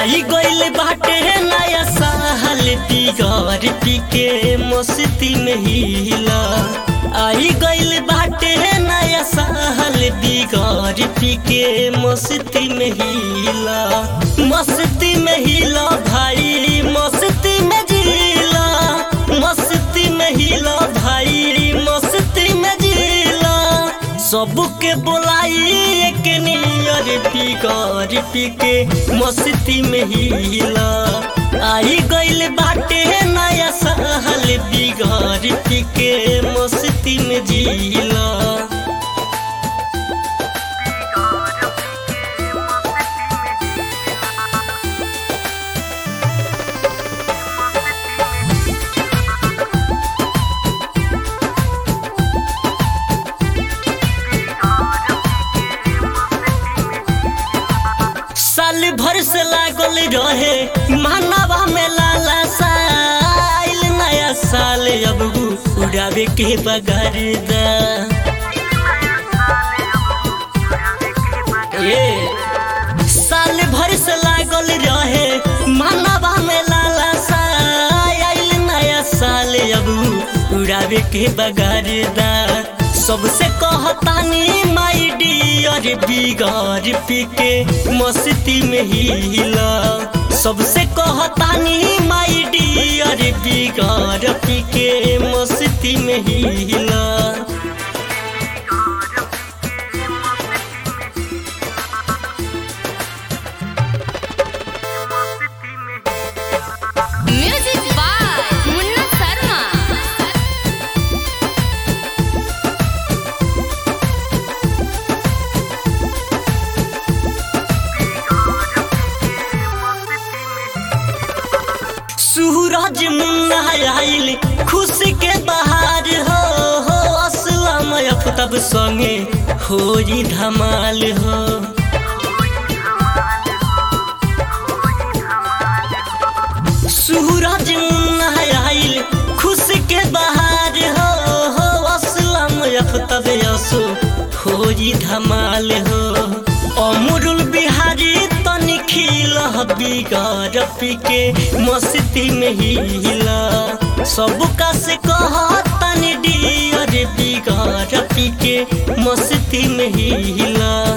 आई गइल बाटे नया साल बिगड़ पी के मस्ती में हिला आई गइल बाटे नया साल बिगड़ पी के मस्ती में हिला मस्ती में हिला भाई मस्ती में जिला मस्ती में हिला भाई मस्ती में जिला सबके बोलाई एक नियर बिगड़ पी के मस्ती में हिला आई गइल बाटे नया साल बिगड़ पी के मस्ती में जिला साल भर से लागल रहे मानवा में लाला साल नया साल अब उड़ावे के बगर दा ये साल भर से लागल रहे मानवा में लाला साल नया साल अब उड़ावे के बगर दा सबसे कहतानी माई डियर बिगड़ पी के मस्ती में हिला सबसे कहतानी माई डियर बिगड़ पी के मस्ती में हिला म्यूजिक बाय मुन्ना शर्मा सूरज मुन्ना आइल खुशी के बहार हो हो असलम अफतब संगे होई धमाल हो सूरज मुन्ना आइल खुशी के बहार हो हो असलम अफतब यसो होई धमाल हो अमरुल बिहारी तनी खिल बिगड़ पी के मस्ती में हिला सबका से कह तनी डियर बिगड़ पी के मस्ती में हिला